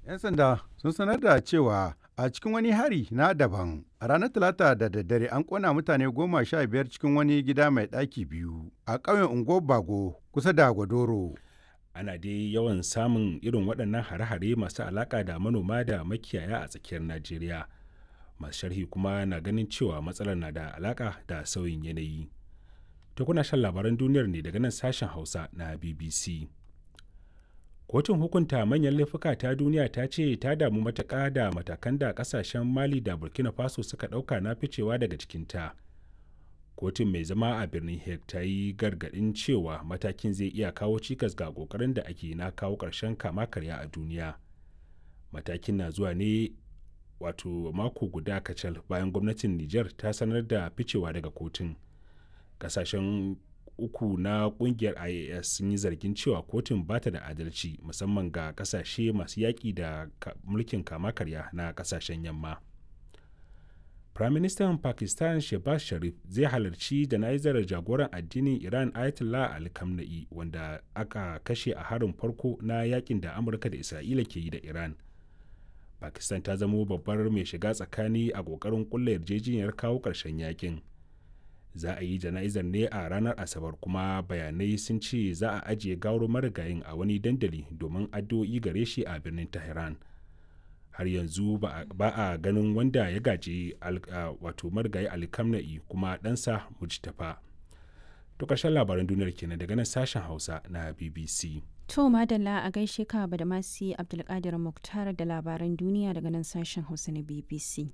'Yan sanda sun sanar da cewa a cikin wani hari na daban a ranar Talata da daddare an kona mutane goma sha biyar cikin wani gida mai ɗaki biyu a ƙauyen Ungo Bago kusa da Gwadoro. Ana dai yawan samun irin waɗannan hare-hare masu alaƙa da manoma da makiyaya a tsakiyar Najeriya. Masu sharhi kuma na ganin cewa matsalar na da alaƙa da sauyin yanayi. To kuna shan labaran duniyar ne daga nan sashen Hausa na BBC. kotun hukunta manyan laifuka ta duniya ta ce ta damu matuƙa da matakan da ƙasashen mali da burkina faso suka ɗauka na ficewa daga cikinta kotun mai zama a birnin hague ta yi gargaɗin cewa matakin zai iya kawo cikas ga ƙoƙarin da ake na kawo ƙarshen kama karya a duniya matakin na zuwa ne wato mako guda kacal bayan gwamnatin niger ta sanar da ficewa daga kotun ƙasashen uku na kungiyar ias sun yi zargin cewa kotun ba ta da adalci musamman ga kasashe masu yaƙi da mulkin kama karya na kasashen yamma firaministan pakistan shehbaz sharif zai halarci jana'izar jagoran addinin iran ayatollah ali kamna'i wanda aka kashe a harin farko na yakin da amurka da isra'ila ke yi da iran pakistan ta zamo babbar mai shiga tsakani a ƙoƙarin ƙulla yarjejeniyar kawo ƙarshen yakin za a yi jana'izar ne a ranar asabar kuma bayanai sun ce za a ajiye gawar marigayin a wani dandali domin addu'o'i gare shi a birnin tehran har yanzu ba a ganin wanda ya gaji wato marigayi alkamna'i kuma ɗansa mujtafa to ƙarshen labaran duniyar kenan daga nan sashen hausa na bbc To madalla a gaishe ka da masu Abdulkadir Muktar da labaran duniya daga nan sashen Hausa na BBC.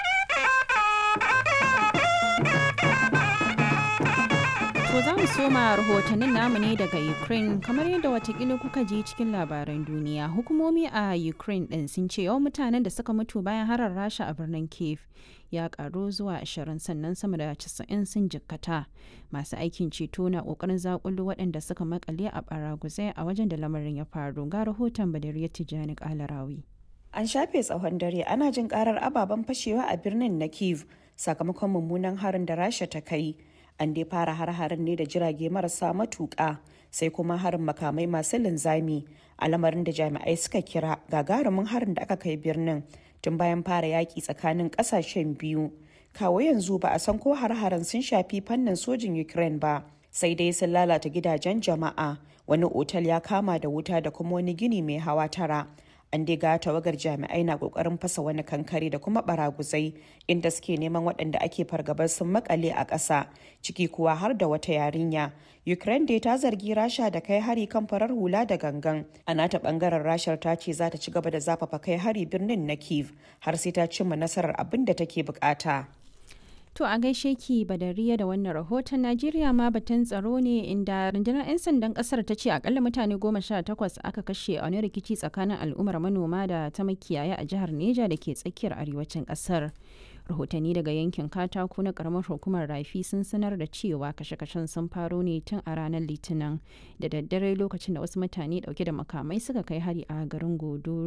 To za mu soma rahotannin namu ne daga Ukraine kamar yadda watakila kuka ji cikin labaran duniya. Hukumomi a Ukraine ɗin sun ce yawan mutanen da suka mutu bayan harar rasha a birnin Kiev ya karu zuwa 20 sannan sama da 90 sun jikkata. Masu aikin ceto na ƙoƙarin zakulu waɗanda suka makale a baraguzai a wajen da lamarin ya faru. Ga rahoton Badariyar Tijjani Kalarawi. An shafe tsawon dare ana jin karar ababen fashewa a birnin na Kiev sakamakon mummunan harin da rasha ta kai. an dai fara har-harin ne da jirage marasa matuƙa sai kuma harin makamai masu linzami a lamarin da jami'ai suka kira gagarumin harin da aka kai birnin tun bayan fara yaƙi tsakanin ƙasashen biyu kawo yanzu ba a san ko har-harin sun shafi fannin sojin ukraine ba sai dai sun lalata gidajen jama'a wani otal ya kama da wuta da kuma wani gini mai hawa tara an dai ga tawagar jami'ai na kokarin fasa wani kankare da kuma baraguzai inda suke neman waɗanda ake fargabar sun makale a ƙasa ciki kuwa har da wata yarinya ukraine dai ta zargi rasha da kai hari kan farar hula da gangan a nata bangaren rashar ta ce za ta ci gaba da zafafa kai hari birnin na kiev har sai ta cimma nasarar abin da take bukata To a gaishe ki badariya da wannan rahoton Najeriya ma batun tsaro ne inda rundunar 'yan sandan kasar ta ce akalla mutane goma sha takwas aka kashe a wani rikici tsakanin al'ummar manoma da ta makiyaya a jihar Neja da ke tsakiyar arewacin kasar. Rahotanni daga yankin katako na karamar hukumar rafi sun sanar da cewa kashe-kashen sun faro ne tun a ranar litinin da daddare lokacin da wasu mutane dauke da makamai suka kai hari a garin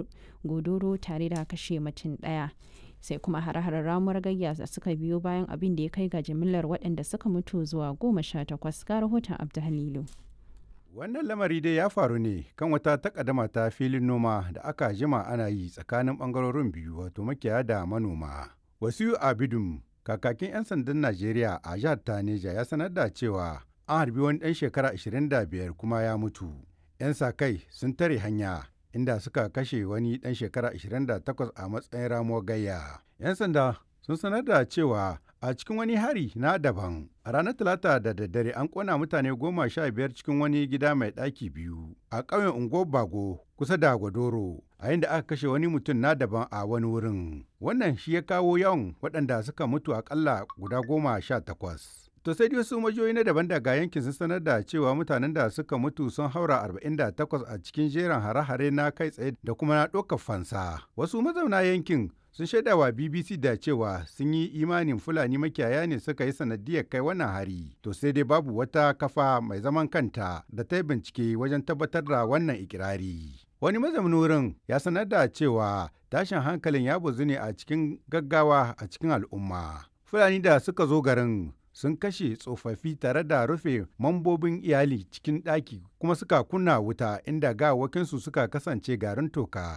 godoro tare da kashe mutum daya. sai kuma hare-haren ramuwar gayya da suka biyo bayan abin da ya kai ga jimillar waɗanda suka mutu zuwa goma sha takwas ga rahoton abdulhalilu wannan lamari dai ya faru ne kan wata takaddama ta filin noma da aka jima ana yi tsakanin bangarorin biyu wato makiyaya da manoma wasu abidun kakakin 'yan sandan najeriya a jihar taneja ya sanar da cewa an harbi wani ɗan shekara 25 kuma ya mutu 'yan sa kai sun tare hanya inda suka kashe wani ɗan shekara 28 a matsayin ramuwar gayya. 'Yan sanda sun sanar da cewa a cikin wani hari na daban a ranar talata da daddare an kona mutane goma sha biyar cikin wani gida mai ɗaki biyu a ƙauyen ungo bago kusa da gwadoro a yadda aka kashe wani mutum na daban a wani wurin wannan shi ya kawo yawan waɗanda suka mutu akalla guda goma sha takwas To sai dai wasu majiyoyi na daban daga yankin sun sanar da cewa mutanen da suka mutu sun haura 48 a cikin jerin hare-hare na kai tsaye da kuma na ɗaukar fansa. Wasu mazauna yankin sun shaida wa BBC da cewa sun yi imanin Fulani makiyaya ne suka yi sanadiyar kai wannan hari. To sai dai babu wata kafa mai zaman kanta da ta yi bincike wajen tabbatar da wannan ikirari. Wani mazaunin wurin ya sanar da cewa tashin hankalin ya bazu ne a cikin gaggawa a cikin al'umma. Fulani da suka zo garin sun kashe tsofaffi tare da rufe mambobin iyali cikin ɗaki kuma suka kunna wuta inda gawakinsu suka kasance garin toka